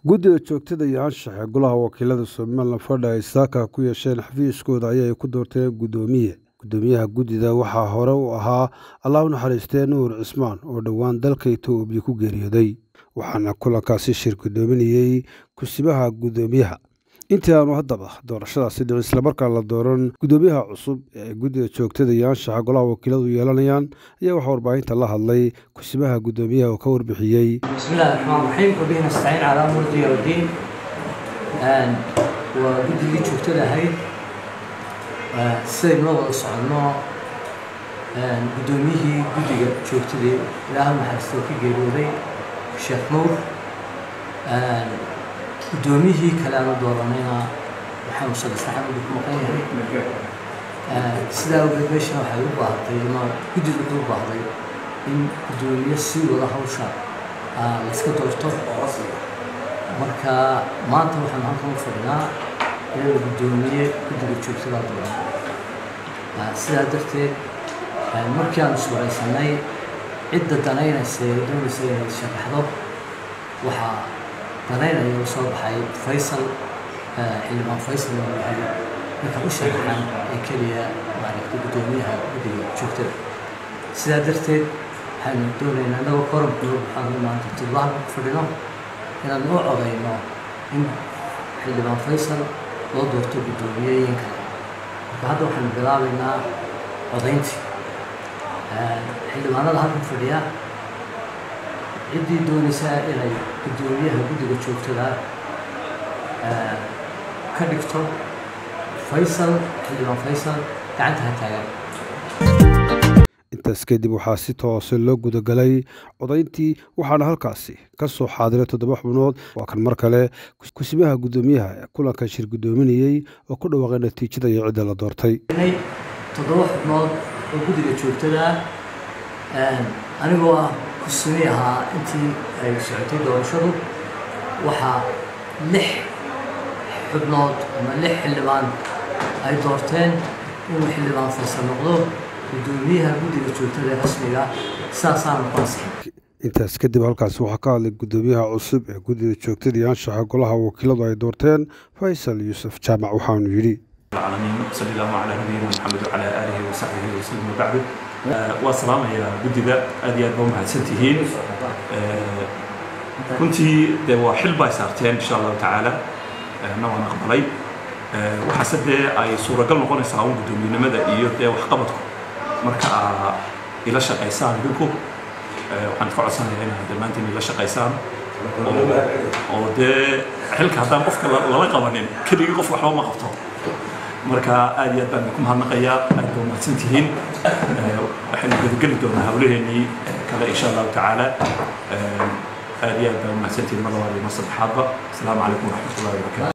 guddiga joogtada iyo anshaxa golaha wakiilada somalilan fadha ay saaka ku yeesheen xafiiskooda ayay ku doorteen guddoomiye guddoomiyaha guddida waxaa hore u ahaa allah u naxariistee nuur cismaan oo dhowaan dalka etoobiya ku geeriyooday waxaana kulankaasi shir guddoominayey kusibaha guddoomiyaha intii aanu haddaba doorashadaasi dhicin islamarkaan la dooran guddoomiyaha cusub ee guddiga joogtada iyo anshaxa golaha wakiiladu yeelanayaan ayaa waxaa warbaahinta la hadlay kusibaha guddoomiyaha oo ka warbixiyey بسم الله الرحمن الرحيم وبه نستعين على امور الدنيا والدين Een, waa guddigii joogtada ahayd Ee, sidaynu la wada soconno een, guddoomiyihii guddiga joogtadii ilaaha naxariistoo ka geeriyooday sheekh nuur Een, guddoomiyihii kale aanu dooranayna waxaanu sadasaxan ugu ku maqan yahay Ee, sidaa awgeed meesha waxay u baahatay ama guddiga wuxuu u baahday in guddoomiye sii wada hawsha aa la iska doorto marka maanta waxaan halkan u fadhinaa inaan guddoomiye guddiga joogtada dooran Aa, sidaa darteed aa, markii aan iswaraysanay cidda danaynaysa ee doonaysa inay sharaxdo waxaa danaynaya oo soo baxay faysal aa, xildhibaan faysal oo yahay ninka u sharaxan ee keliya maaragtay guddoomiyaha guddiga joogtada sidaa darteed waxaanu doonaynaa annagoo korankooda waxaanu maanta toddobaad ku fadhino inaan u codayno in xildhibaan faysal loo doorto guddoomiyeyin kale marka hadda waxaanu bilaabaynaa codayntii xildhibaanada halkan fadhiya ciddii doonaysaa inay guddoomiyaha guddiga joogtada ah, ka dhigto faysal xildhibaan faysal gacanta ha taagan intaas kadib waxaa si toose loo gudagalay codayntii waxaana halkaasi ka soo xaadiray toddoba xubnood waa kan mar kale kusibaha guddoomiyaha ee kulankan shir guddoominayey oo ku dhawaaqay natiijada iyo cidda la doortay inay toddoba xubnood oo guddiga joogtada ah anigoo ah kusumi ahaa intii ay socotay doorashadu waxaa lix xubnood ama lix xildhibaan ay doorteen inuu xildhibaan faysal noqdo guddoomiyaha guddiga joogtada ee rasmiga saasaanu ku ansixin intaas kadib halkaasi waxaa ka hadlay guddoomiyaha cusub ee guddida joogtada iyo anshaxa golaha wakiiladu ay doorteen faysal yuusuf jaamac waxaanu yidhi العالمين صلى الله على نبينا محمد وعلى اله وصحبه وسلم وبعد waa salaamaya guddiga aad iyo aad ba umahadsantihiin runtii dee waa xil bay saarteen insha allahu tacaala na waan aqbalay waxaase dee ay suuragal noqonaysaa un guddoomiyenimada iyo dee waxqabadku marka aa ila shaqaysaan idinku waxaan ka codsanayaa inaad dhammaantiin ila shaqaysaan oo dee xilka haddaan qofka lala qabanin keligii qof waxba ma qabto marka aad iyo aad baan idinku mahadnaqayaa aad ba umahadsan tihiin waxaynu gudageli doonaa hawlaheenii kale insha allahu tacaala aad iyo aad baan umahadsan tihiin mar labaad iyo mar saddexaadba asalaamu calaykum waraxmatullahi wabarakatu